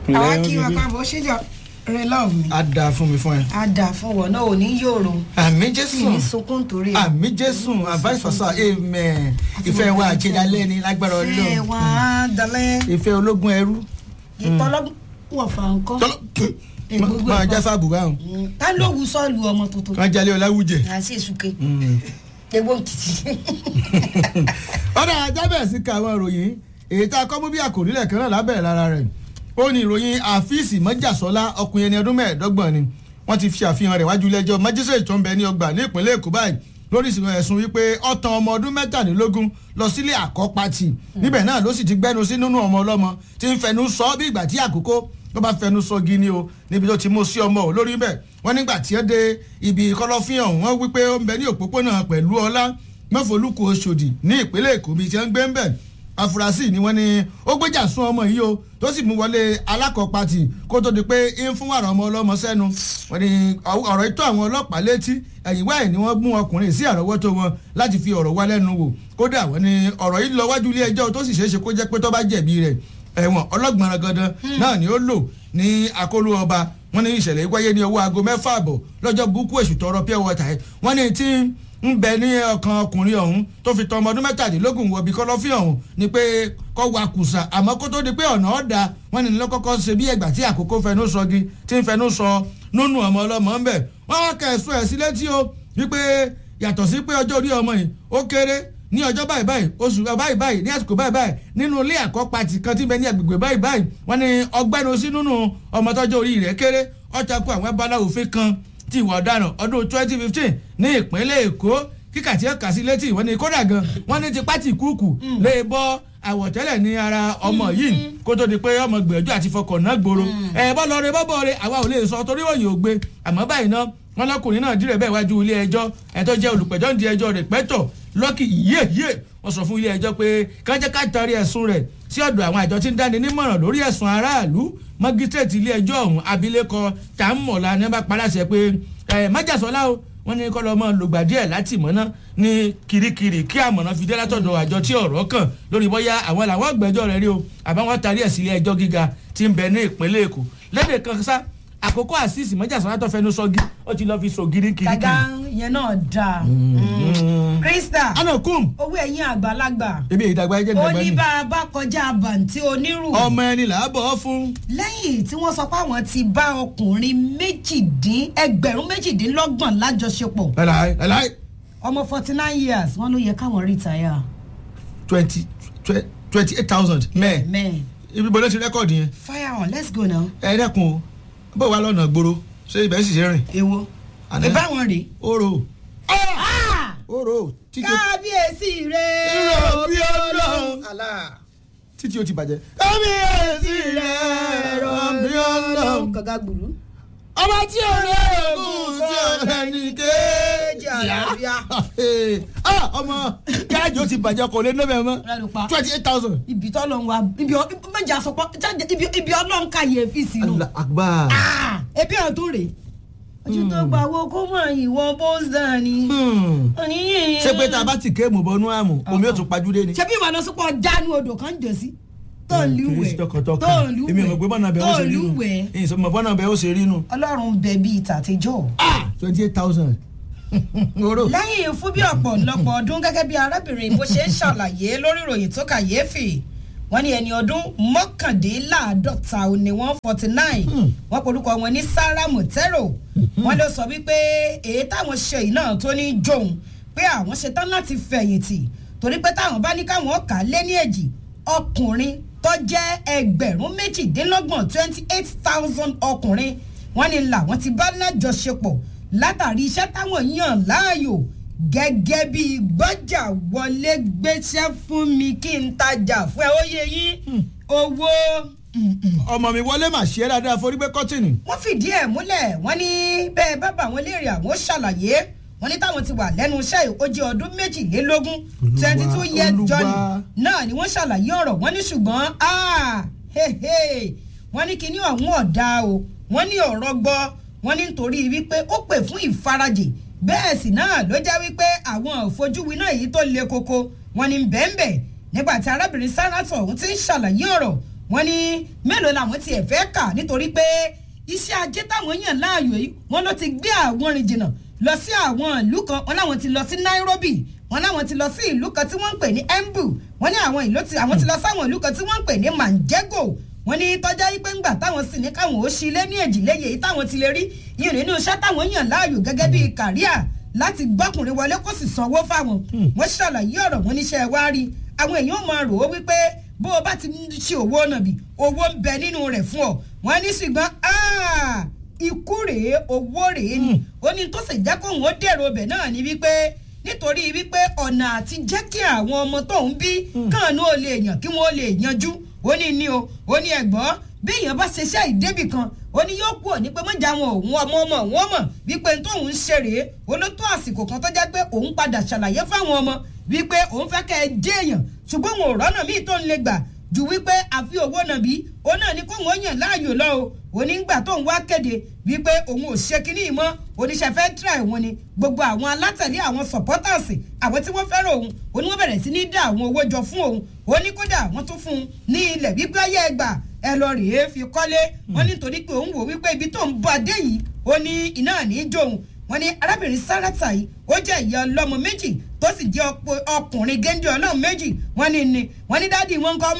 àwa kí wọn káàbọ̀ ṣèjọ rẹ love mi a dáa fún mi fún ẹ. á dà fún wọn náà ò ní yòrò àmì kì jésù í sunkún torí ẹ. àmì jésù advice for sir amen ìfẹ́ wa àjẹdálẹ́ ni lágbára ṣé ọlọ́run wọn á dalẹ̀ ìfẹ́ ológun ẹrú. ìtọ́lọ́wọ̀fà ńkọ́ Ègbógbó máa ẹ̀kọ́. já sáàbù báwọn tá ló wù sọ́ọ̀lù ọmọ tuntun kan jalè ọláwùjẹ. àti èsùké egbò nkìtì. ọ̀dà ajábẹ̀ sí ka àwọn ìròyìn èyí tá a kọ́ mú bí àkòrí lẹ̀ kan náà lábẹ́rẹ̀ lára rẹ̀ ó ní ìròyìn àfíìsì mọ́jàsọ́lá ọkùnrin ẹni ọdún mẹ́ẹ̀ẹ́dọ́gbọ̀n ni wọ́n ti fi àfihàn rẹ̀ wájú ilé ẹjọ́ májísrèètì tó ń bẹ ní ọgbà ní ìpínlẹ̀ èkó báyìí lórí ìsìn ẹ̀sùn wípé ọ̀tàn ọmọ ọdún mẹ́tàdínlógún lọ sílé àkọ́pàtì níbẹ̀ náà ló sì ti gbẹ́nu sí nínú ọmọ ọlọ́mọ tí ń fẹnu sọ bí ìgbà tí àkókò tó bá fẹnu sọ gini o níbi tó ti mú sí ọmọ ò lórí bẹ́ẹ̀ wọ́n nígbà tí ó dé ibi kọ̀lọ̀fín ọ̀hún wọ́n wípé ó ń bẹ ní òpópónà pẹ̀lú ọlá mọ́fọ́lùkù oṣòdì ní ìpínlẹ̀ èkó bíi ti ń gbé ń bẹ̀ afurasí ni wọ́n ní ó gbéjà sún ọmọ yìí o tó sì mú wọlé alákọ̀ọ́pàtì kó tó di pé ń fún wàrà ọmọ ọlọ́mọ sẹ́nu wọ́n ní ọ̀rọ̀ ìtọ́ àwọn ọlọ́pàá létí ẹ̀yìn wáyé ni wọ́n mú ọkùnrin sí àrọ́wọ́tó wọn láti fi ọ̀rọ̀ wá lẹ́nu wò kódà wọ́n ní ọ̀rọ̀ yìí lọ wájú ilé ẹjọ́ tó sì ṣeéṣe kó jẹ́ pé tó bá jẹ̀bi rẹ̀ ẹ̀wọ̀n ọlọ́gbọ̀n gandan náà ni ó lò ní akóló ọba wọ́n ní ìṣẹ̀lẹ̀ yìí wáyé ní owó aago mẹ́fà àbọ̀ lọ́jọ́ burúkú èṣù tọrọ pure water ẹ̀ wọ́n ní tí ń bẹ ní ọkàn ọkùnrin ọ̀hún tó fi tọmọ ọdún mẹ́tàdínlógún wọ̀bí kọ́lọ́fín ọ̀hún ni pé kọ́ wa kùsà àmọ́ kó tó di pé ọ̀nà ọ̀dà wọ́n ní lọ́kọ́kọ́ ṣe bí ẹgbà tí àkókò fẹnu sọgi tí ń fẹnu sọ nínú ọmọ ọlọ́mọ ń bẹ̀ wọ́n wá kẹ̀sùn ẹ̀ sí létí o wípé yàtọ̀ sí pé ọjọ́ orí ọmọ yìí ó kéré ní ọjọ́ báyìí báyìí oṣù báyìí báyìí ní àsìkò báyìí báyìí nínú ilé àkọ́pàtì kan tí ń bẹ ní agbègbè báyìí báyìí wọ́n ní ọgbẹ́nu sí nínú ọmọ tọ́jú orí rẹ̀ kéré ọ̀tàkùn àwọn ẹ̀bá òfin kan ti ìwà ọ̀daràn ọdún twenty fifteen ní ìpínlẹ̀ èkó kíkà tí ó kà sí létí wọ́n ní kódà gan wọ́n ní ti pátì kúùkù lè bọ́ àwọ̀tẹ́lẹ̀ ní ara ọmọ yìí kó tó di pé ọmọ gbìyànjú àti fọkàn náà gbòòrò ẹ̀ bọ́ lọ rẹ bọ́ bọ́ rẹ àwa ò lè sọ torí òyìn ògbé àmọ́ báyìí náà wọn lọkùnrin náà dìrẹ̀ bẹ́ẹ̀ wájú ilé ẹjọ́ ẹ̀ tó jẹ́ olùpẹ̀jọ́ ń di ẹjọ́ rẹ̀ pẹ́tọ̀ lọ́kì yíyé yíyé wọ́n sọ fún ilé ẹjọ́ pé kájẹ́ ká tarí ẹ̀sùn rẹ̀ sí ọ̀dọ̀ àwọn àjọ tí ń dáni nímọ̀ràn lórí ẹ̀sùn aráàlú mọ́gísírèètì ilé ẹjọ́ ọ̀hún abilékọ tààmọ̀lá ní bá paláṣẹ pé ẹ̀ májàsọ́lá o wọ́n ní kọ́ lọ́mọ lògbà díẹ̀ láti mọ́ná ní kirikiri kí àmọ̀ràn fi dé látọ̀dọ̀ àjọ tí ọ̀rọ̀ kàn lórí bóyá àwọn làwọn gbẹ́jọ́ rẹ̀ rí o àbáwọn tarí ẹ̀ sí ilé ẹjọ́ gíga tí ń bẹ ní ìpínlẹ̀ èkó lédè kan sá àkókò àṣìṣì mọ́jàsọ́lá tó fẹnu sọ́gi ó ti lọ́ọ́ fi sògiri kirikiri. gàgà yẹn náà dáa krista ana kum owó ẹ̀yìn àgbàlagbà ebi ìdàgbà ẹjẹ ó ìdàgbà ní ni bá a bá kọjá bàǹtí onírù ọmọ ẹni là á bọ̀ ọ́ fún. lẹ́yìn tí wọ́n sọ pé àwọn ti bá ọkùnrin méjìdín ẹgbẹ̀rún méjìdínlọ́gbọ̀n lájọṣepọ̀ ẹláì ẹláì ọmọ forty nine years wọ́n ló yẹ káwọn rìtáyà twenty twenty eight thousand mẹ́ẹ̀ mẹ́ẹ̀ ibi bọ́lá ti rẹ́kọ̀dì yẹn fire on let's go now ẹ dẹ́kun o bó wà lọ́nà gbòòrò ṣé ibẹ̀ sì ṣe rìn. èwo Àná. ìbáwọn rèé. oro Ah! oro títí o kábíyèsí rẹ̀ Irọ́ bí Ọlọ́run. Allah. títí o ti bàjẹ́. kábíyèsí rẹ̀ rọ̀ bí ọlọ́run. gàgà gbùrú. ọba tí o lè gùn tí o lè ní kéèjì àlàáfíà. ah ọmọ gáàjì ó ti bàjẹ́ ọkọ̀ lé nọ́bẹ̀ mọ́ Rẹ́nu pa. twenty eight thousand. ibi tọ́lọ̀ ń wa ibi ọ méjì àsopọ̀ jáde ibi ibi ọlọ́run ká yẹ fi sínú. Allah akbar. Ah! ebi ọ̀rọ̀ tó rè. ojú tó gbà wo kó mọ̀ ìwọ bóńsà ni. Hmm. oníyìn. ṣé pé tá a bá ti kéèmù bọnú àmù omi ó tún pajúdé ni. ṣé bí ìwà lọ sọpọ̀ dánú odò kan jọ sí. tó ń kìí lúwẹ̀ ṣe tọkàntọkàn tó ń lúwẹ̀ èmi ò mọ̀ pé bọ́nà bẹ́ẹ̀ ó tó ṣe ń rí nu lúwẹ̀. èyí sọ mọ̀ bọ́nà bẹ́ẹ̀ ó ṣe rí nu. ọlọ́run bẹ bíi tàtijọ́. twenty eight thousand. oro. lẹ́yìn fún bí ọ̀pọ̀lọpọ̀ ọdún gẹ́gẹ́ bí arábìnrin bó ṣe ń ṣàlàyé lórí ìròyìn tó kàyéfì wọ́n ní ẹni ọdún mọ́kàndínláàádọ́ta ò ní wọ́n forty nine wọ́n porúkọ wọn ní Sarah Motero wọ́n ló sọ wípé èyí táwọn ṣe yìí náà tó ní jóun pé àwọn ṣetán láti fẹ̀yìntì torí pé táwọn bá ní káwọn kà á lé ní èjì ọkùnrin tó jẹ́ ẹgbẹ̀rún méjìdínlọ́gbọ̀n twenty eight thousand ọkùnrin wọ́n ní làwọn ti bá lájọṣepọ̀ látàrí iṣẹ́ táwọn yàn láàyò gẹ́gẹ́ bí gbọ́jà wọlé gbéṣẹ́ fún mi kí n tajà fún ẹ ó yẹ yín owó. ọmọ mi wọlé mà ṣe é dáadáa forí gbé kọ́tìnì. wọ́n fìdí ẹ̀ múlẹ̀ wọ́n ní bẹ́ẹ̀ bábà wọn léèrè àwọn ṣàlàyé wọ́n ní táwọn ti wà lẹ́nu iṣẹ́ yìí ó jẹ́ ọdún méjìlélógún Olúwa, twenty two years Olúwa. journey náà ni wọ́n ṣàlàyé ọ̀rọ̀ wọ́n ní ṣùgbọ́n ah, he, he, wọ́n ní kíní ọ̀hún ọ̀dà o wọ́n ní ọ̀rọ̀ gbọ́ wọ́n ní nítorí wípé ó pè fún ìfarajì bẹ́ẹ̀ sì náà ló jẹ́ wípé àwọn òfojúwi náà èyí tó le koko wọ́n ní bẹ́ẹ̀nbẹ́ẹ̀ nígbà tí arábìnrin sáràtọ̀ ọ̀hún ti ń ṣàlàyé ọ̀rọ̀ wọ́n ní mélòó làwọn tiẹ̀ fẹ́ kà nítorí pé iṣẹ́ ajé táwọn yàn láàyò yìí wọ́n ló ti gbé àwọn rìn jìnnà lọ sí àwọn ìlú kan wọ́n láwọn ti lọ sí Nairobi wọ́n láwọn ti lọ sí ìlú kan tí wọ́n ń pè ní Embu wọ́n ní àwọn ìlú tí àwọn ti lọ sáwọn ìlú kan tí wọ́n ń pè ní Manjego wọ́n ní tọ́já yìí pé ńgbà táwọn sì ní káwọn ó ṣí ilé ní èjìléyè yìí táwọn ti lè rí yìí nínú iṣẹ́ táwọn yàn láàyò gẹ́gẹ́ bíi kàríà láti gbọ́kùnrin wọlé kó sì sanwó fáwọn wọ́n ṣàlàyé ọ̀rọ̀ wọn níṣẹ́ wá rí àwọn èèyàn máa rò ó wípé bó o bá ti ń ṣe òwò nàbì owó ń bẹ nínú rẹ̀ fún ọ wọ́n ní ṣùgbọ́n ikú rèé owó rèé ni ó ní tó sì jẹ́ kóun ó dèrò ọbẹ̀ náà ní wípé nítorí wípé ọ̀nà àti jẹ́ kí àwọn ọmọ tóun bí káànú ò lè yàn kí wọ́n lè yanjú ó ní ní o ó ní ẹ̀gbọ́n bí èèyàn bá ṣiṣẹ́ ìdébì kan ó ní yóò kú òní pé mọ́jà wọn òun ọmọ ọmọ òun ọmọ wípé tóun ń ṣe rèé olótó àsìkò kan tó jẹ́ pé òun padà ṣàlàyé fáwọn ọmọ wípé òun fẹ́ kẹ́ ẹ dé èèyàn ṣùgbọ́n òun ò rọ́nà míì tó ń lè gbà ju wípé àfi owó nàbí òun náà ní kóun ó yàn láàyò lọ o onígbà tóun wá kéde wípé òun ò ṣe kinní mọ́ oníṣẹ́ fẹ́ tíra ìwọ̀n ni gbogbo àwọn alátẹ̀lé àwọn supporters àwọn tí wọ́n fẹ́ràn òun òun ni wọ́n bẹ̀rẹ̀ sí ní dá àwọn owó jọ fún òun ó ní kódà wọ́n tún fún un ní ilẹ̀ wípé ayé ẹgbà ẹ lọ rèé fi kọ́lé wọ́n nítorí pé òun wò wípé ibi tó ń bọ̀ adé yìí ó ní iná ní í jóun wọ́n ní arábìnrin sáràtà yìí ó jẹ́ ìyá ọlọ́mọ méjì tó sì jẹ́ ọkùnrin géńdé ọlọ́run méjì wọ́n ní ni wọ́n ní dáàdi wọn kọ́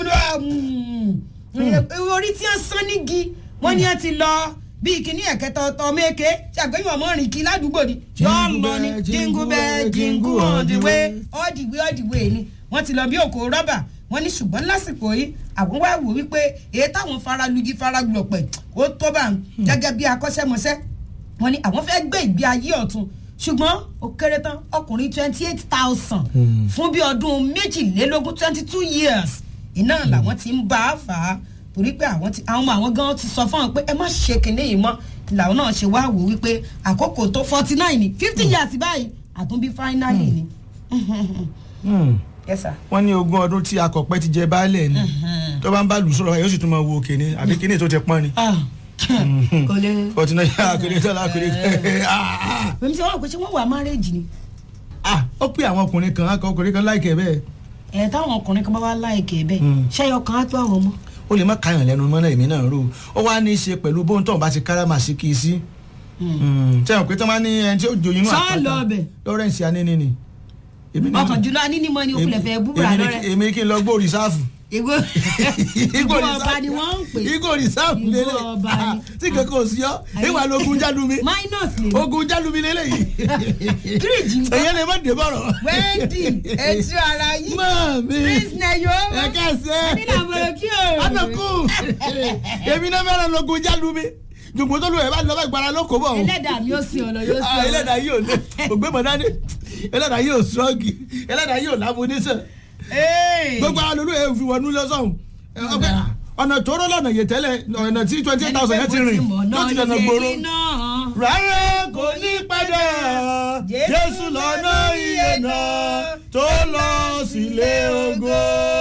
ọmọdé orí tí wọ́n sán nígi wọ́n ní wọ́n ti lọ bíi kíní ẹ̀kẹta ọ̀tọ̀ méke ṣàgbéyàn ọmọ rìn kí ládùúgbò ni yọ̀ọ́ lọ ní jingle bell jingle all the way all the way all the way ni wọ́n ti lọ bí òkò rọ́bà wọ́n ní ṣùgbọ́n lásìkò yìí àwọn wá wò wípé èyí táwọn faralugi faraglọ̀pẹ̀ ó tó bá gẹ́gẹ́ bí akọ́ṣẹ́mọṣẹ́ wọ́n ní àwọn fẹ́ gbé ìgbé ayé ọ̀tun ṣùgbọ́n ó kéré tán ọkùnrin twenty eight thousand fún bí ọdún méjìlélógún twenty two years iná làwọn ti ń bá a fà á torí pé àwọn ti àwọn ọmọ àwọn gan ti sọ fún wọn pé ẹ má ṣe kinní yìí mọ́ làwọn náà ṣe wá wò wípé àkókò tó forty nine ni fifty years báyìí àtúnbí finally ni. yes sir. wọ́n ní ogún ọdún tí akọ̀pẹ́ ti jẹ baálẹ̀ ni tó bá ń bá lù sọ̀rọ̀ yóò sì tún máa wo òkè ni àbí kíní tó ti pọ́n ni. kò lè. forty nine yà kéré tó la kéré. bẹ́ẹ̀ sọ wọn pé ṣé wọ́n wà márẹ́jì ni. ó pé àwọn ọkùnrin kan akọ ọkùnrin kan láìkẹ́ bẹ́ẹ̀. ẹ̀ táwọn ọkùnrin kan bá wá láìkẹ́ bẹ́ẹ̀ ṣẹ́yọ kan á tó àwọn ọmọ. ó lè má káyàn lẹ́nu mọ́ náà èmi náà rò ó wá ní í ṣe pẹ̀lú bóun tó ń bá ti káràmà sí kí i sí. sẹ́yìn pé tí wọ́n máa ní ẹni tí ó joyin náà Sá lọ bẹ̀. Lawrence Anini ni. Èmi ní- ọkàn jùlọ anínímọ̀ ni òkúlẹ̀ fẹ́ búburà èmi ní- lọ́rẹ́. èmi kí n lọ gbó rìsáàfù ìgò ìgò ọba ni wọ́n ń pè. igbó rìsáàfù Ìgò lélẹ̀ ọba Ah, ni. tí kankan ò sí ọ ìwà lógun jálumi minus lè. ogun jálumi lélẹ̀ yìí kíríjì nǹkan. èyàn lè má dé bọ̀rọ̀. wẹ́ẹ̀dì etí ara yìí. mọ́ọ̀mí prince nayo. ẹ̀ka ẹ̀sẹ̀ nínú àbọ̀rọ̀ kí o. adọ́kù èmi náà fẹ́ràn lógun jálumi jùgbọ́n tó lù ẹ̀ bá lọ́ bá gbára lóko bọ̀ o. ẹlẹ́dàá mi ó sin ọ̀nà yóò sin Ah, ọ̀nà. ẹlẹ́dàá yìí ò lé ògbé mọ̀ dání ẹlẹ́dàá yìí ò sọ́ọ̀gì ẹlẹ́dàá yìí ò lámúnísàn Ee. gbogbo àwọn olú ẹ̀ fi wọnú lọ́sọ̀hún ọgbẹ́ ọ̀nà tóóró lọ́nà yìí tẹ́lẹ̀ ọ̀nà tí twenty eight thousand yẹn ti rìn ló ti dọ̀nà gbòòrò rárá kò ní padà jésù lọ́nà iye náà tó lọ sílé ògo.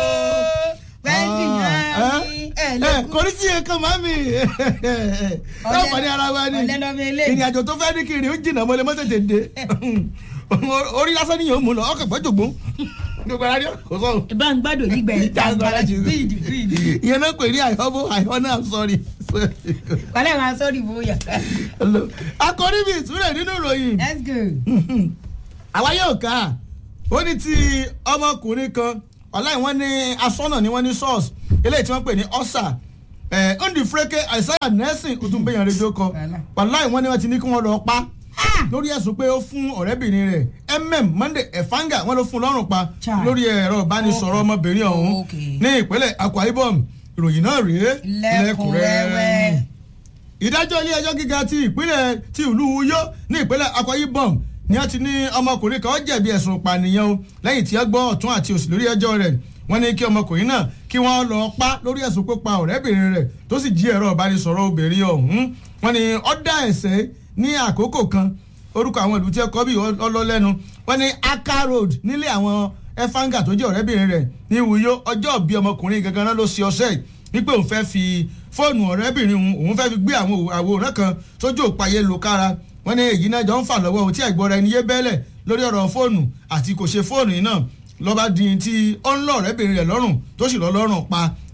Wẹ́ẹ̀dì náà ní ẹ ẹ̀lẹ́kùn. kò ní sí ẹ̀kan mami yóò pàdé ara wa ni ọ̀lẹ́ lọ́mọ eléyìí. ìrìn àjò tó fẹ́ ní kiri ó jìnnà mọ́lẹ̀ mọ́tẹ̀tẹ̀ dé orí lásán ni yóò mú lọ ọkọ̀ gbọ́jọ̀gbọ́n gbogbo ara ní kò sọ. ìbá ń gbádùn yìí gbẹ Jàǹgbàlà jù. bíìdì bíìdì. ìyẹn náà pè ní àìhọ́bó àìhọ́nà sọ́ọ̀rì. wàlẹ́ máa sọ́ọ̀rì bóyá. akọrí mi ìtúrẹ̀ nínú ìròyìn let's go. àwa yóò ká ó ní ti ọmọkùnrin kan ọ̀láì wọ́n ní asọ́nà ni wọ́n ní sọ́ọ̀sì eléyìí tí wọ́n pè ní ọ́sà ndí fúrẹ́kẹ́ àìsáyà nẹ́sìn ó tún gbẹ̀yàn rédíò kan ọ̀láì wọ́n ní wọ́n ti ní kí wọ́n lọ pa lórí ẹ̀sùn pé ó fún ọ̀rẹ́bìnrin rẹ̀ mm monday efanga wọ́n ló fún lọ́rùn pa Chai. lórí ẹ̀rọ ìbánisọ̀rọ̀ ọmọbìnrin ọ̀hún Okay. ní ìpínlẹ̀ akwa ibom ìròyìn náà rèé lẹ́kùnrẹ́rẹ́. ìdájọ́ ilé ẹjọ́ gíga ti ìpínlẹ̀ ti ìlú Uyo ní ìpínlẹ̀ Akwa Ibom ni wọ́n ti ní ọmọkùnrin kan jẹ̀bi ẹ̀sùn ìpànìyàn o lẹ́yìn tí wọ́n gbọ́ ọ̀tún àti òsì lórí ẹjọ́ rẹ̀ wọ́n ní kí ọmọkùnrin náà kí wọ́n lọ pa lórí ẹ̀sùn pípa ọ̀rẹ́bìnrin rẹ̀ tó sì jí ẹ̀rọ ìbánisọ̀rọ̀ obìnrin ọ̀hún wọ́n ní ó dá ẹ̀ṣẹ̀ ní àkókò kan orúkọ àwọn ìlú tí ẹ kọ́ bí ọlọ́lẹ́nu wọ́n ní Aka Road nílé àwọn ẹfanga tó jẹ́ ọ̀rẹ́bìnrin rẹ̀ ní Uyo ọjọ́ bí ọmọkùnrin gangan náà ló ṣe ọṣẹ́ yìí wípé òun fẹ́ fi fóònù ọ̀rẹ́bìnrin òun òun fẹ́ fi gbé àwọn àwòrán kan sójú òpó ayélujára wọ́n ní èyí náà jọ ń fà lọ́wọ́ ohun tí ẹ̀gbọ́n rẹ̀ ní yé bẹ́lẹ̀ lórí ọ̀rọ̀ fóònù àti kò ṣe fóònù yìí náà lọ́ba di tí ó ń lọ ọ̀rẹ́bìnrin rẹ̀ lọ́rùn tó sì lọ́ lọ́rùn pa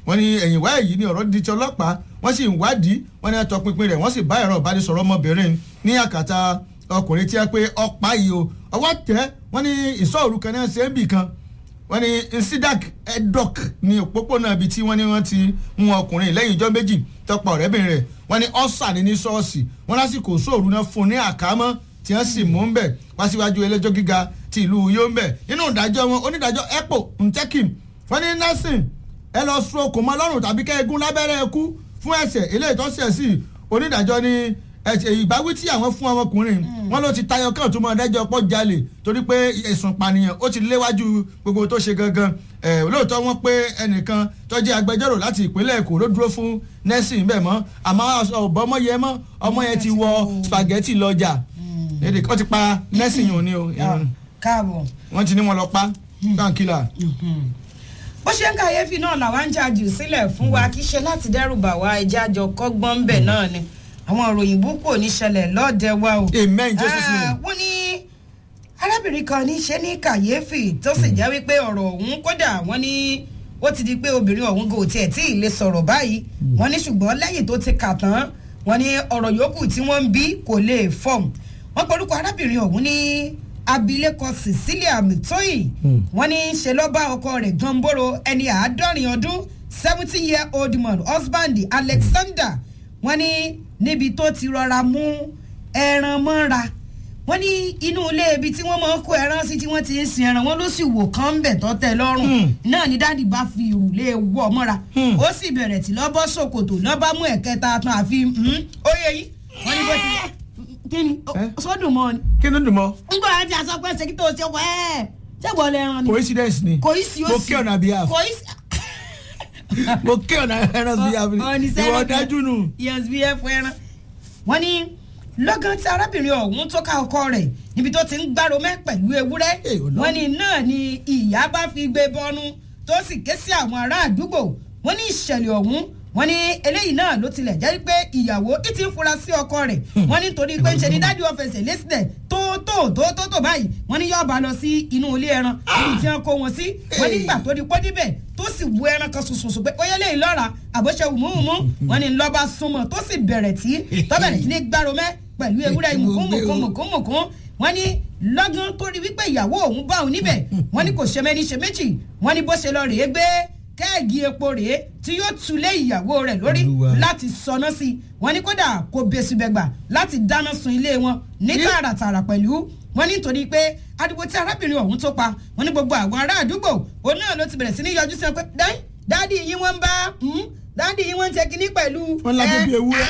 wọ́n ní ẹ̀yìn wá èyí ni ọ̀rọ̀ di ti ọlọ́pàá wọ́n sì ń wádìí wọ́n ní àtọpinpin rẹ̀ wọ́n sì bá ẹ̀rọ ìbánisọ̀rọ̀ ọmọbìnrin ní àkàtà ọkùnrin tí a pé ọ̀pá yìí o ọwọ́ tẹ̀ wọ́n ní ìsọ̀rù kan náà ṣe é bì kan wọ́n ní nsidak edok ní òpópónà ibi tí wọ́n ní wọ́n ti mú ọkùnrin lẹ́yìn ijọ́ méjì tọpa ọ̀rẹ́bìnrin rẹ̀ wọ́n ní ọ̀sà ní ní ṣọ́ọ̀ṣì wọ́n lásìkò sóòrù náà fún un ní àkámọ́ tí wọ́n sì mú un bẹ̀ wá síwájú ẹlẹ́jọ́ gíga ti ìlú yombe nínú ìdájọ́ wọn onídàájọ́ epo ntekim wọ́n ní nasin ẹ lọ sun okùn mọ́ lọ́rùn tàbí kẹ́ẹ̀gún lábẹ́rẹ́ ẹkú fún ẹ̀sẹ̀ eléyìí tó ṣẹ̀ sí onídàájọ́ ní ìbáwí tí àwọn fún ọmọkùnrin wọn ló ti tayọ kàn tó mọ ẹdájọ́ pọ̀ jalè torí pé ẹ̀sùn ìpànìyàn ó ti léwájú gbogbo tó ṣe gangan lóòótọ́ wọn pé ẹnìkan tó jẹ́ agbẹjọ́rò láti ìpínlẹ̀ èkó ló dúró fún nẹ́sìn bẹ́ẹ̀ mọ́ àmọ́ ọ̀bọ ọmọ yẹn mọ́ ọmọ yẹn ti wọ spaghetti lọ́jà èdè kan ti pa nẹ́sìn yòó ni o káàbọ̀. wọ́n ti ní wọn lọ pa báńkìlà. bó ṣe ń kàyéfì náà làwa ń jà jù sílẹ̀ fún wa kì í ṣe láti dẹ́rù bà wá ẹja àjọ kọ́gbọ́n bẹ̀ náà ni àwọn òròyìn búkú ò ní ṣẹlẹ̀ lọ́ọ̀dẹ wa o. amen jesus name. wọ́n ní arábìnrin kan ní ṣe ní kàyéfì tó sì jẹ́ wípé ọ̀rọ̀ ọ̀hún kódà wọ́n ní ó ti di pé obìnrin ọ̀hún kò tiẹ̀ tí ì lè sọ̀rọ̀ báyìí wọ́n ní ṣùgbọ́n lẹ́yìn tó ti kà tán wọ́n ní ọ̀rọ̀ yòókù tí wọ́n ń bí kò lè fọ̀m wọ́n porúkọ arábìnrin ọ̀hún ní abilékọ cecilia mitoyi wọ́n ní ṣe ló bá ọkọ rẹ̀ gánbóró ẹni àádọ́rin ọdún seventy year old man husband alexander wọ́n ní níbi tó ti rọra mú ẹran mọ́ra wọ́n ní inú ilé ibi tí wọ́n máa ń kó ẹran sí tí wọ́n ti ń sin ẹran wọn ló sì wò kán ń bẹ̀ tọ́ tẹ lọ́rùn náà ni dáàdì bá fi ìrùlé wọ̀ mọ́ra ó sì bẹ̀rẹ̀ tí lọ́ bọ́ ṣòkòtò lọ́ bá mú ẹ̀kẹta tán àfi ó yẹ yìí wọ́n ní bó ti kí ni sọ́dún mọ́ ni. kí ló dùn mọ́. ń gbọ́ àti àsọ pé ṣe kí tó ṣe wẹ́ẹ́ ṣẹ́gun ọ̀lẹ́ ẹran ni. coincidence ni kò í sí ó sì mo kí ọ̀nà behalf kò í sí. mo kí ọ̀nà ẹran behalf ìwọ dájú nù. yes bí ẹ fún ẹran. wọ́n ní lọ́gán tí arábìnrin ọ̀hún tó ká ọkọ rẹ̀ níbi tó ti ń gbárò mẹ́ pẹ̀lú ewúrẹ́ wọ́n ní náà ni ìyá bá fi gbé bọ́nú tó sì ké sí àwọn ará àdúgbò wọ́n ní ìṣẹ̀lẹ̀ ọ̀hún wọ́n ní eléyìí náà ló tilẹ̀ jẹ́ pé ìyàwó ìtì ń fura sí ọkọ rẹ̀ wọ́n ní torí pé ṣe ni dájú ọ̀fẹ̀sẹ̀ lẹ́sìlẹ̀ tó tó tó tó tó báyìí wọ́n ní yóò bá lọ sí inú ilé ẹran níbi tí wọ́n kó wọn sí wọ́n nígbà tó di pọ́ níbẹ̀ tó sì wú ẹran kan ṣoṣoṣo pé ó yẹ lè lọ́ra àbọ̀ṣe wùmúwùmú wọ́n ní lọ́ba súnmọ́ tó sì bẹ̀rẹ̀ tí tọ́bẹ̀rẹ̀ sí ní gbáromẹ́ pẹ̀lú ewúrẹ́ mùkúnmùkúnmùkún wọ́n ní lọ́gán tó rí wípé ìyàwó òun bá òun níbẹ̀ wọ́n ní kò ṣe mẹ́ni ṣe méjì wọ́n ní bó ṣe lọ rèé gbé kẹ́ẹ̀gì epo rèé tí yóò tulé ìyàwó rẹ̀ lórí láti sọná sí i wọ́n ní kódà kò bẹ́sùbẹ̀gbà láti dáná sun ilé wọn ní tààràtààrà pẹ̀lú wọ́n ní nítorí pé adigun tí arábìnrin ọ̀hún tó pa wọ́n ní gbogbo àwọn ará àdúgbò òun náà ló ti bẹ̀rẹ̀ sí ní yọjú sí wọn pé dáì dáàdì yín wọ́n ń bá dáàdì yín wọ́n ń ṣe kínní pẹ̀lú wọ́n lábẹ́ bí ewúrẹ́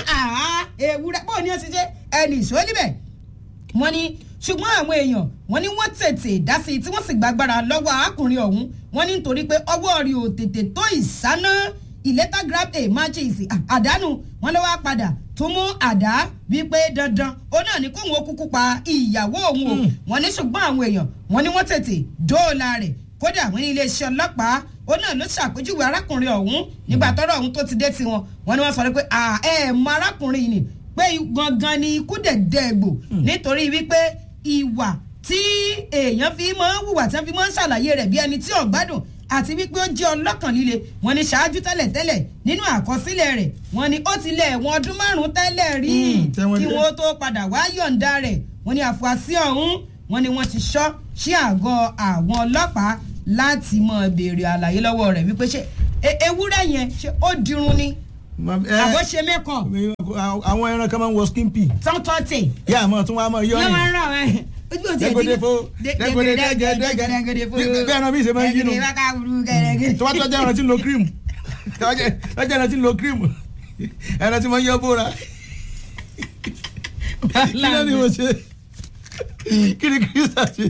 ewúrẹ́ bó ní ó ti ṣe ẹnì ìṣó níbẹ̀ wọ́n ní ṣùgbọ́n àwọn èèyàn wọ́n ní wọ́n tètè dá sí i tí wọ́n sì gbàgbára lọ́wọ́ arákùnrin ọ̀hún wọ́n ní nítorí pé ọwọ́ rí o tètè tó ìsáná ìlẹ́tà grab a matches àdánù wọ́n lọ́wọ́ á padà tún mú àdá wípé dandan ó náà ní kóhun ó kúkú pa ìyàwó òun o wọ́n ní ṣùgbọ́n àwọn èèyàn wọ́n ní wọ́n tètè dóòlà rẹ̀ kódà wọ́n ní iléeṣẹ́ ọlọ́pàá ó náà ló ṣàpèjúwe arákùnrin ọ̀hún nígbà tọ́rọ̀ ọ̀hún tó ti dé tiwọn wọ́n ní wọ́n sọ pé ẹ mọ arákùnrin yìí ni pé gangan ni ikú dẹ̀dẹ̀ gbò nítorí wípé ìwà tí èèyàn fi máa ń hùwà tí wọ́n fi máa ń ṣàlàyé rẹ̀ bí ẹni tí ò gbádùn àti wípé ó jẹ́ ọlọ́kàn líle wọ́n ní ṣáájú tẹ́lẹ̀tẹ́lẹ̀ nínú àkọsílẹ̀ rẹ̀ wọ́n ní ó ti lẹ̀ ẹ̀wọ̀n ọdún márùn-ún tẹ́lẹ̀ rí kí wọ́n tó padà wá yọ̀ǹda rẹ̀ wọ́n ní àfúrásì ọ̀hún wọ́n ní wọ́n ti ṣọ́ sí àgọ́ àwọn ọlọ́pàá láti mọ̀ béèrè àlàyé lọ́wọ́ rẹ̀ wípé ṣé ewúrẹ́ yẹn ṣé ó dirun ni àbọ̀ ṣe mẹ́kàn. àwọn ẹran kan máa ń wọ skin pea. tọ́ntọ́tì. yá àmọ́ tún wá mọ́ yọ yọ máa ń rà wẹ́ ojú òtí ẹtí dẹgọdẹ fo dẹgọdẹ dẹgẹ dẹgẹ bí ẹran mi ṣe máa ń yínú tó bá tọ́jú ẹran tí ń lo cream tọ́jú ẹran tí ń lo cream ẹran tí máa ń yọ bóra kí ló ní mo ṣe kí ni kírísà ṣe.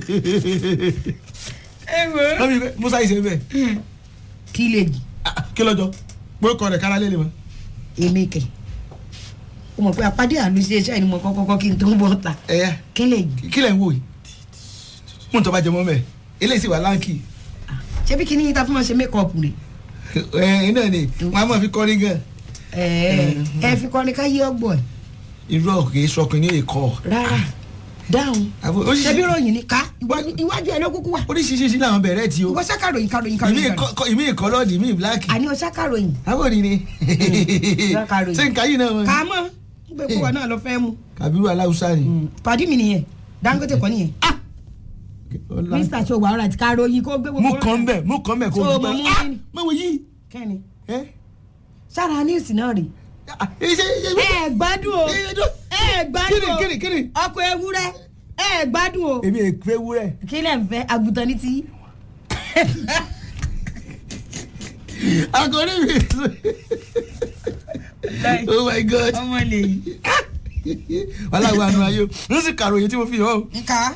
ẹ wo. lọ́mí musa yìí ṣe bẹ́ẹ̀. kí lè jì. kí lọ́jọ́ pé kọ́ rẹ̀ kára lé lè mọ́. èmi kẹ o mọ̀ pé àpàdé àánú sí iṣẹ́ ìnumọ̀ kọ́kọ́kọ́ kí n tó ń bọ̀ ta ẹ̀yà kí lè jì. kí lẹ̀ ń wò yìí mú tọ́ bá jẹ mọ́ mẹ́ eléyìí sì wà láǹkì. ṣé bí kíní yín ta fún wọn ṣe mékọ́ọ̀pù rẹ̀. ẹ ẹ náà ni wọn a máa fi kọrin gan. ẹ ẹ fi kọrin ká yí ọgbọ ẹ. irú ọ̀kẹ́ sọkùn ní èkó. rárá dáhùn Àbò- ó sì- ṣebí ròyìn ni ká iwájú iwájú ẹ ló kúkú wà oríṣiríṣi làwọn bẹ̀rẹ̀ tí o ìwọ ṣàkàròyìn kàròyìn ìmí kàròyìn ìkọ- kọ- ìmí ìkọlọ́ọ̀dì ìmí ìbíláàkì àní o ṣàkàròyìn àbòrí ni Lákàròyìn. ṣé nǹkan yìí náà wọn. kà á mọ̀ gbé kúwọ náà lọ fẹ́ mu kàbírù aláwùsá ni. pàdí mi nìyẹn Dangote kọ́ nìyẹn Ọlá- mr ṣọwọ́ ara ti kàròyìn kó gbé mú kàn bẹ̀ mú kàn bẹ̀ kó So, gbẹ. mo mú Ah! kíni? mọ̀ wò yìí. kẹ́ni ẹ sára news náà rè Ah, ẹ ṣe ṣe ẹ gbádùn o ẹ dún. ẹ gbádùn o kíni kíni kíni. ọkọ̀ ewúrẹ́ ẹ gbádùn o èmi èkó ewúrẹ́. kí lẹ̀ ń fẹ́ àgùntàn ní ti akọni mi. oh my god. ọmọ lè yí. wàhálà wà nù ayé o n sì kàròyìn tí mo fi hàn o. nka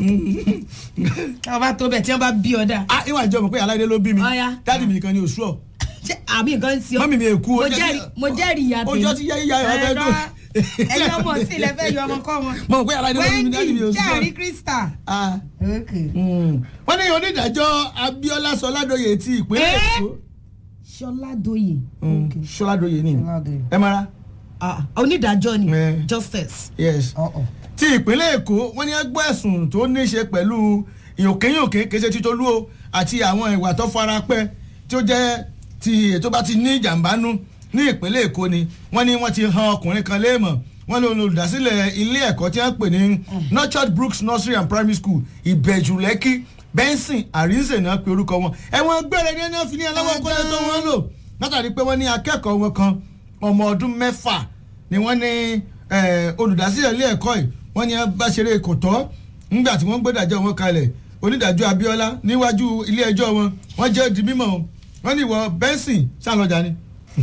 kí wọ́n bá tó bẹ̀ tí wọ́n bá bí ọ dà ah ìwà ìjọ mọ̀ pé aláìdé ló bí mi Ọya. dáàdì mi nìkan ni òṣù ọ̀ ṣé àmì nǹkan ń sí ọ mọ́mì mi èkú mo jẹ́rìí mo jẹ́rìí ìyá tèmi ojú ọtí yá yíyá ẹ̀ ọbẹ̀ dùn. ẹ̀yin ọmọ sí ilẹ̀ fẹ́ yọ ọmọ kọ́ wọn. mo mọ̀ pé aláìdé ló bí mi dáàdì mi wendy òṣù jẹ́rìí ọ̀. krista. Ah, okay. mm. wọ́n ní onídàájọ́ abiola sọládòye ti ìpínlẹ̀ Eh? èkó ṣọládòye. Mm, sọládòye ni Ṣọládòye. ẹ mara Ah, onídàájọ́ ni Eh. justice. yes Uh-uh. ti ìpínlẹ̀ èkó wọ́n ní ẹgbẹ́ ẹ̀sùn tó ní í ṣe pẹ̀lú ìyòkéyòké kéṣe títolú o àti àwọn ìwà tó fara pẹ́ tí ó jẹ́ ti ètò bá ti ní ìjàmbá nú ní ìpínlẹ̀ èkó ni wọ́n ní wọ́n ti han ọkùnrin kan léèmọ̀ wọ́n lé olùdásílẹ̀ ilé ẹ̀kọ́ tí wọ́n pè ní nurtured brooks nursery and primary school ìbẹ̀jù lẹ́kì benson àrínsè náà pe orúkọ wọn ẹ̀wọ̀n gbére ní ẹni wọ́n fi ní ẹlẹ́wọ̀n kọ́lé tó wọ́n lò látàrí pé wọ́n ní akẹ́kọ̀ọ́ wọn kan ọmọ ọdún mẹ́fà ni wọ́n ní eh, olùdásílẹ̀ ilé ẹ̀kọ́ yìí wọ́n ní bá ṣeré kò tọ́ nígbà tí wọ́n gbẹ́dàjọ́ wọn kalẹ̀ onídàájọ́ abiola níwájú ilé ẹjọ́ wọn wọ́n jẹ́ di mímọ́ o. wọ́n ní ìwọ benson sálọ́jà ni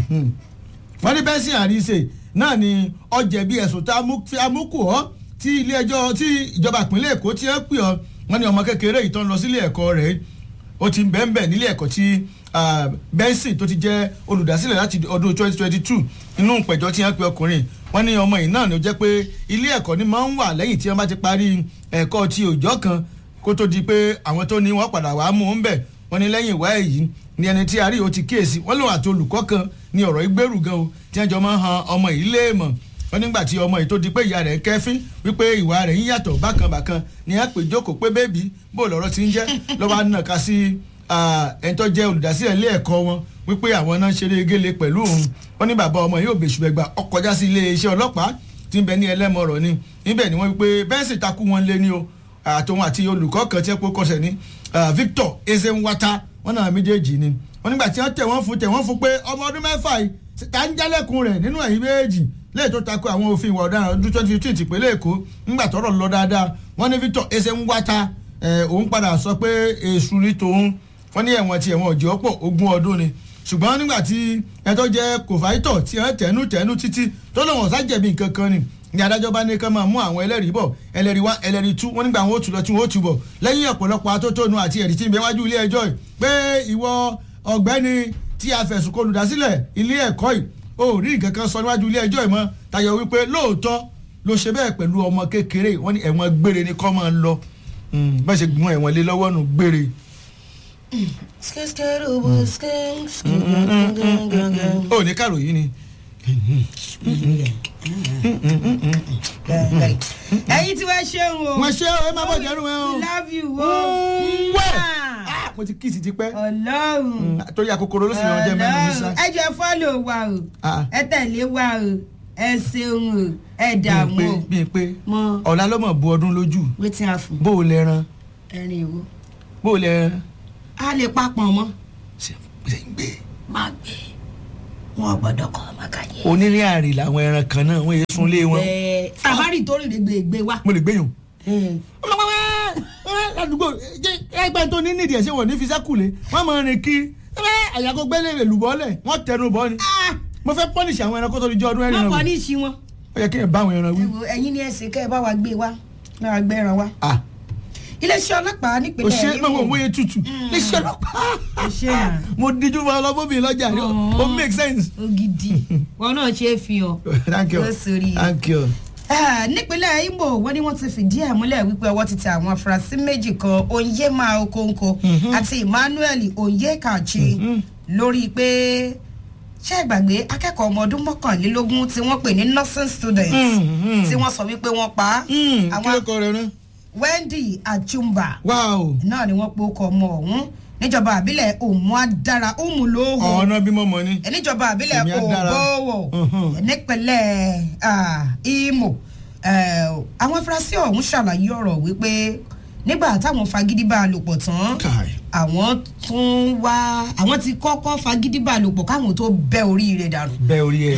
wọ́n ní benson àríṣe náà ni ọjẹ̀bi ẹ̀sùn tá a mú kù ọ́ tí ilé ẹjọ́ tí ìjọba ìpínlẹ̀ èkó ti ń pè ọ́ wọ́n ní ọmọ kékeré yìí tó ń lọ sílé ẹ̀kọ́ rẹ̀ ó ti ń bẹ́ẹ̀ bẹ́ẹ̀ nílé ẹ̀kọ́ tí ah, benson tó ti jẹ́ olùdásílẹ̀ láti ọdún 2022 inú ìpẹ̀jọ́ tí wọ́n pe ọkùnrin wọ́n ní ọmọ yìí náà ló jẹ́ pé ilé ẹ̀kọ́ ni máa ń wà lẹ́yìn tí wọ́n bá ti parí ẹ̀kọ́ ti òòjọ́ kan kó tó di pé àwọn tó ní wọ́n padà wàá mú un bẹ̀ wọ́n ní lẹ́yìn ìwá èyí ni ẹni tí a rí o ti kíyèsí wọ́n lòun àti olùkọ́ kan ní ọ̀rọ̀ ìgbèrú gan o tí wọ́n jọ máa ń han ọmọ yìí léèmọ̀ wọ́n nígbà tí ọmọ yìí tó di pé ìyá rẹ̀ ń kẹ́fín wípé ìwà rẹ̀ ń yàtọ̀ bákan bákan ni a pè jókòó pé bébí bó lọ́rọ̀ ti ń jẹ́ lọ́wọ́ nàka sí ẹni tó jẹ́ olùdásílẹ̀ ilé ẹ̀kọ́ wọn wípé àwọn náà ṣeré gélé pẹ̀lú òun wọ́n ní bàbá ọmọ yìí ò bèṣù bẹ̀gbà ọkọjá sí ilé iṣẹ́ ọlọ́pàá tí ń bẹ ní ẹlẹ́mọ̀rọ̀ ni níbẹ̀ ni wọ́n wípé bẹ́ẹ̀sì takú wọn lé ní o àtòun àti olùkọ́ kan tí ẹ kó kọsẹ̀ ní Victor Ezenwata wọn náà méjèèjì ni wọ́n nígbà tí wọ́n tẹ̀ wọ́n fún tẹ̀ wọ́n fún pé ọmọ ọdún mẹ́fà yìí ta ń jálẹ̀kùn rẹ̀ nínú ẹ̀yìn méjèèjì lẹ́yìn tó takò àwọn òfin ìwà ọ̀daràn ọdún twenty fifteen tìpínlẹ̀ Èkó nígbà tọ́rọ̀ lọ dáadáa wọ́n ní Victor Ezenwata òun padà sọ pé èṣù ní tòun wọ́n ní ẹ̀wọ̀n tí ẹ̀wọ̀n òjò pọ̀ ogún ọdún ni ṣùgbọ́n nígbà tí ẹjọ́ jẹ́ kòfáìtọ̀ tí wọ́n tẹ̀nú tẹ̀nú títí tó lóun ọ̀sá jẹ̀bi nǹkan kan ni ní adájọ́ bá ní kán máa mú àwọn ẹlẹ́rìí bọ̀ ẹlẹ́rìí wá ẹlẹ́rìí tú wọ́n nígbà wọn ó tù lọ tí wọ́n ó tù bọ̀ lẹ́yìn ọ̀pọ̀lọpọ̀ atótónu àti ẹ̀rí tí ń bẹ wájú ilé ẹjọ́ yìí pé ìwọ ọ̀gbẹ́ni tí a fẹ̀sùn kó olùdásílẹ̀ ilé ẹ̀kọ́ yìí ó rí nǹkan kan sọ níwájú ilé ẹjọ́ yìí mọ́ tayọ wípé lóòótọ́ ló ṣe bẹ́ẹ̀ pẹ̀lú ọmọ kékeré wọ́n ní ẹ̀wọ̀n gbére ni kọ́ máa ń lọ bẹ́ẹ̀ ṣe gbọ́n ẹ̀wọ̀n lé lọ́wọ́ nù gbére ó ní kàròyìn ni. ẹ̀yin tí wọ́n ṣeun o wọ́n ṣe ẹ má bọ̀ jẹ́rù ẹ o. we love you o. wẹ́ mo ti kíìsì ti pẹ́ ọlọ́run torí àkókò ló sì yàn jẹ́ mẹ́rin ní sá. ẹ jẹ́ fọ́lò wa o Ah. ẹ tẹ̀lé wa o ẹ ṣeun o ẹ dààmú o bíi pé mọ ọ̀la ló mọ̀ bu ọdún lójú wetin a fún bó o lẹ́ran ẹrin ìwo bó o lẹ́ran a lè papọ̀ mọ́ ṣe ṣe ń gbé. má gbé wọn gbọ́dọ̀ kọ́ ọmọ kàyé. onírìn àrè làwọn ẹran kan náà wọ́n yé sunlé wọn ẹ sàbárì tó rìn lè gbé wa. mo lè gbéyàn. ládùúgbò ẹgbẹ́ tó ní nídìí ẹ̀ ṣé wọ́n ní fi sẹ́kùlé wọ́n máa rìn kí àyàkó gbélé rẹ̀ lùbọ́lẹ̀ wọ́n tẹnu bọ́ ni. mo fẹ́ pọ́nìṣì àwọn ẹranko tó di jọ ọdún ẹ̀rìn wọ́n náà kọ́ wò. ní ìṣí wọn. ó yẹ kí ẹ bá àwọn ẹran wí. ẹ wo ẹ̀yin ní ẹsìn kẹ́ ẹ bá wa gbé wa bá wa gbé ẹran wa. ah iléeṣẹ́ ọlọ́pàá o nípínlẹ̀ ṣe Imo. mọ̀ wọ́n wọ́n tutù iṣẹ́ ọlọ́pàá o ṣe hàn mo díjú fún ọlọ́mọbìnrin lọ́jà ni Ọ̀ọ́. o make sense. ògidì wọn náà ṣe é fi hàn. thank you Ó sórí. thank you. Ah, nípínlẹ̀ Imo wọ́n ní wọ́n ti fìdí ẹ̀ múlẹ̀ wípé ọwọ́ ti tẹ àwọn afurasí méjì kan Onyema Okonkwo àti Emmanuel Onyekachi lórí pé ṣé ìgbàgbé akẹ́kọ̀ọ́ ọmọ ọdún mọ́kànlélógún tí wọ́n pè ní nursing student Mm, mm. tí wọ́n sọ wípé wọ́n pa á. kí àwọn ló kọ rẹ náà. wendy achumba wow náà ni wọ́n pe ọkọ̀ ọmọ ọ̀hún níjọba àbílẹ̀ òmùadára òmùlóhùn ọ̀nà bímọ mọ ni. níjọba àbílẹ̀ Èmi á dára. ògbówó Mhm. nípínlẹ̀ ah, imo Eh, àwọn afurasí ọ̀hún ṣàlàyé ọ̀rọ̀ wípé nígbà táwọn fagídí bá a lò pọ̀ tán Kai. àwọn tún wá àwọn ti kọ́kọ́ fagídí bá a lò pọ̀ káwọn tó bẹ́ orí rẹ̀ dànù bẹ́ẹ̀ orí ẹ̀.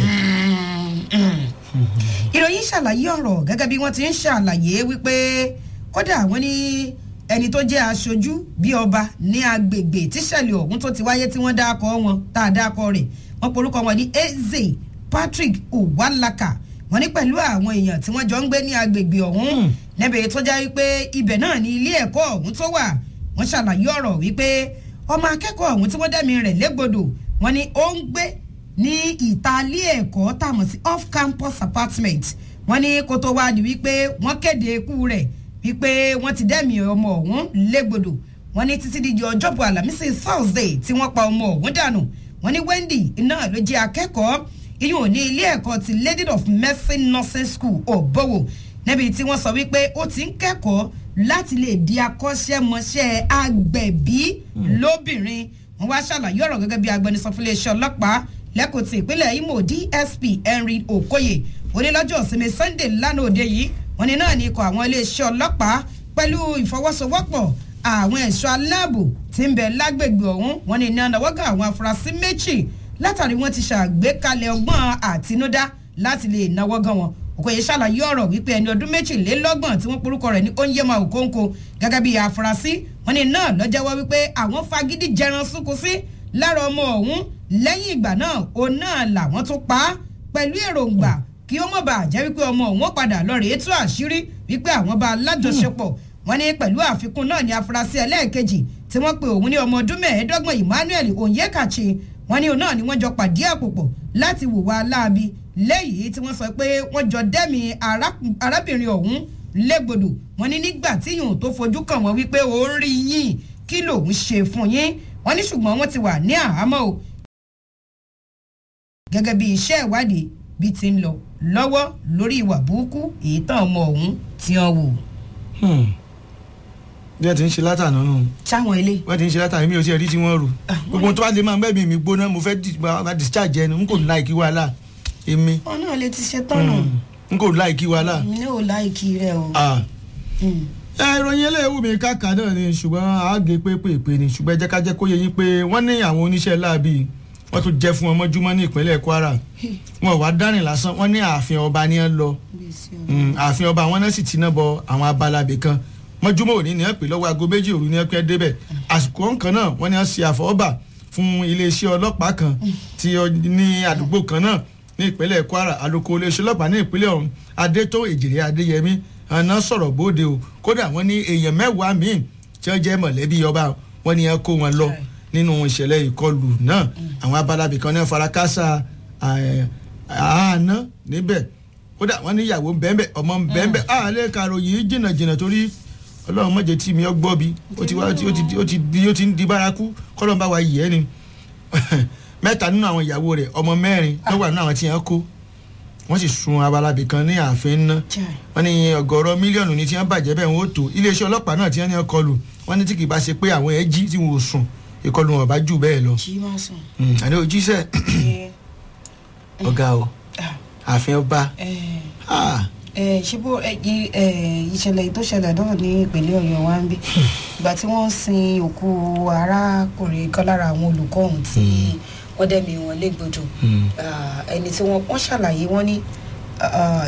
ìròyìn ṣàlàyé ọ̀rọ̀ gẹ́gẹ́ bí wọ́n ti ń ṣàlàyé wípé kódà wọ́n ní ẹni tó jẹ́ aṣojú bí ọba ní agbègbè tíṣẹ̀lẹ̀ ọ̀hún tó ti wáyé tí wọ́n dákọ̀ wọn tá a dákọ̀ rẹ̀ wọ́n porúkọ wọn ní eze patrick uwalaka wọ́n ní pẹ̀lú àwọn èèyàn tí wọ́n jọ ń gbé ní agbègbè ọ̀hún Hmm. níbi tó jẹ́ wípé ibẹ̀ náà ní ilé ẹ̀kọ́ ọ̀hún tó wà wọ́n ṣàlàyé ọ̀rọ̀ wípé ọmọ akẹ́kọ̀ọ́ ọ̀hún tí wọ́n dẹ́mi rẹ̀ légbodò wọ́n ní ó ń gbé ní ìtàlí ẹ̀kọ́ tàmọ̀ sí off campus apartment wọ́n ní kó tó wáá di wípé wọ́n kéde ikú rẹ̀ wípé wọ́n ti dẹ́mi ọmọ ọ̀hún légbodò wọ́n ní títí di ọjọ́bọ̀ àlàmísì thursday tí wọ́n pa ọmọ ọ̀hún dànù wọ́n ní wendy náà ló jẹ́ akẹ́kọ̀ọ́ iyùn ní ilé ẹ̀kọ́ ti lady of mercy nursing school òbówò níbi tí wọ́n sọ wípé ó ti ń kẹ́kọ̀ọ́ láti lè di akọ́ṣẹ́mọṣẹ́ agbẹ̀bí lóbìnrin wọ́n wá ṣàlàyé ọ̀rọ̀ gẹ́gẹ́ bí agbẹnusọ fún iléeṣẹ́ ọlọ́pàá lẹ́kọ̀ọ́ ti ìpínlẹ̀ imo dsp henry okoye onílọ́jọ́ ìsinmi sunday lánàá òde yìí wọ́n ní náà ní ikọ̀ àwọn iléeṣẹ́ ọlọ́pàá pẹ̀lú ìfọwọ́sowọ́pọ̀ àwọn ẹ̀ṣọ́ aláàbò tí ń bẹ lágbègbè ọ̀hún wọ́n ní iná náwọ́gà àwọn afurasí méjì látàrí wọ́n ti ṣàgbékalẹ̀ ọgbọ́n àtinúdá láti lè náwó gan wọn òkòye ṣàlàyé ọ̀rọ̀ wípé ẹni ọdún méjìlélọ́gbọ̀n tí wọ́n porúkọ rẹ̀ ní onyema okonko gẹ́gẹ́ bí afurasí wọn ni náà lọ́jọ́wọ́ wípé àwọn fagídí jẹran súnkù sí lára ọmọ ọ̀hún lẹ́yìn ìgbà náà òun náà làwọn tún pa á pẹ̀lú èròǹgbà kí ó mọ̀ bá jẹ́ wípé ọmọ òun ó padà lọ rèé tú àṣírí wípé àwọn bá lájọṣepọ̀ wọn ní pẹ̀lú àfikún náà ní afurasí ẹlẹ́ẹ̀kejì tí wọ́n pe òun ní ọmọ ọdún mẹ́ẹ̀ẹ́dọ́gbọ̀n emmanuel onyekachi wọn ní òun náà ni wọ́n jọ pàdé àpòpọ̀ láti wùwà láabi lẹ́yìn tí wọ́n sọ pé wọ́n jọ dẹ́mi arákùn- arábìnrin ọ̀hún légbodò wọn ní nígbà tí yòó tó fojú kàn wọ́n wípé ó ń rí yín kí lòun ṣe fún yín wọn ní ṣùgbọ́n wọ́n ti wà ní àhámọ́ o gẹ́gẹ́ bí iṣẹ́ ìwádìí bí ti ń lọ lọ́wọ́ lórí ìwà burúkú èyí tán ọmọ ọ̀hún tí wọ́n wò. bí ẹ ti ń ṣe látàná nù sáwọn ilé wọ́n ti ń ṣe látàná mi ò sí ẹ̀rí tí wọ́n rù gbogbo tó bá lè máa gbẹ́bí mi gbóná mo fẹ́ di- ma- ma discharge ẹni n kò láìkí wàhálà èmi wọn náà lè ti ṣe tọ́nà n kò láìkí wàhálà. mi náà ò láìkí rẹ o. Ah. Mm. ẹ ìròyìn eléyìí mi káàkà náà ni ṣùgbọ́n àágé pépèpé ni ṣùgbọ́n ẹ jẹ́ ká jẹ́ kó yé yín pé wọ́n ní àwọn oníṣẹ́ láabi wọ́n tún jẹ́ fún wọn mọ́júmọ́ ní ìpínlẹ̀ kwara wọn ò wá dárìn lásán wọ́n ní ààfin ọba ni ẹ lọ Mm, ààfin ọba wọn náà sì ti ná bọ àwọn abalabè kan mọ́júmọ́ òní ni ẹ pè lọ́wọ́ aago méjì òru ni ẹ pẹ́ débẹ̀ àsìkò kan náà wọ́n ní ẹ ṣe àfọwọ́bà fún iléeṣẹ́ ọlọ́pàá kan tí ó ní àdúgbò kan náà ní ìpínlẹ̀ kwara alukó iléeṣẹ́ ọlọ́pàá ní ìpínlẹ̀ ọ̀hún adétó èjìrè adéyẹmí àná sọ̀rọ̀ bóde o kódà wọ́n ní èèyàn mẹ́wàá míì tí wọ́n jẹ́ mọ̀lẹ́bí ọba wọ́n ní ẹ kó wọn lọ nínú ìṣẹ̀lẹ̀ ìkọlù náà àwọn abalabì kan náà farakásá àánà níbẹ̀ kódà wọ́n ní ìyàwó bẹ́ẹ̀bẹ́ ọmọ bẹ́ẹ̀bẹ́ àlẹ́ karòyìn jìnnà jìnnà torí ọlọ́run mọ̀jẹ̀ tí mi ọ gbọ́ bi ó ti wá ó ti ó ti ó ti di ó ti ń di bárakú kọ́lọ́n bá wa yìí ẹ́ ni mẹ́ta nínú àwọn ìyàwó rẹ̀ ọmọ mẹ́rin ló wà nínú àwọn tí wọ́n kó wọ́n sì sun abalabì kan ní ààfin ná wọ́n ní ọgọ́rọ̀ mílíọ̀nù ní tí wọ́n bàjẹ́ bẹ́ẹ̀ wọ́n ó tó iléeṣẹ́ ọlọ́pàá náà tí wọ́n ní wọ́n kọlù wọ́n ní tí kì í bá ṣe pé àwọn ẹ̀ jí tí wọ́n ò sùn ìkọlù wọn bá jù bẹ́ẹ̀ lọ. jí máa sùn. Mm, àní ojíṣẹ́ ọ̀gá o ààfin ọba ah, ṣé bó ẹ, i- ẹ, ìṣẹ̀lẹ̀ tó ṣẹlẹ̀ náà ní ìpínlẹ̀ ọ̀yọ́ wa ń bí ìgbà tí wọ́n sin òkú arákùnrin kan lára àwọn olùkọ́ ọ̀hún tí wọ́n dẹ́mi wọn légbodò mm. Ah, ẹni tí wọ́n wọ́n ṣàlàyé wọ́n ní ah,